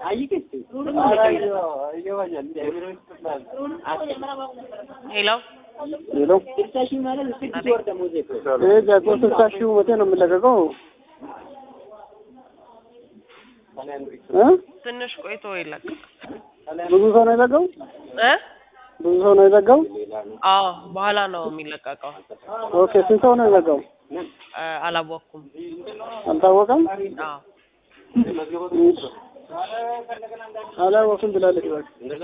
ሄሎ ሄሎ ይሄ ጃጎ ስልሳ ሺህ መቼ ነው የሚለቀቀው? እ ትንሽ ቆይቶ ይለቀቅ ብዙ ሰው ነው የዘጋው? እ ብዙ ሰው ነው የዘጋው? አዎ በኋላ ነው የሚለቀቀው። ኦኬ ስንት ሰው ነው የዘጋው? እ አላወቅኩም። አልታወቀም? አዎ አላወቅም ብላለች። እባክህ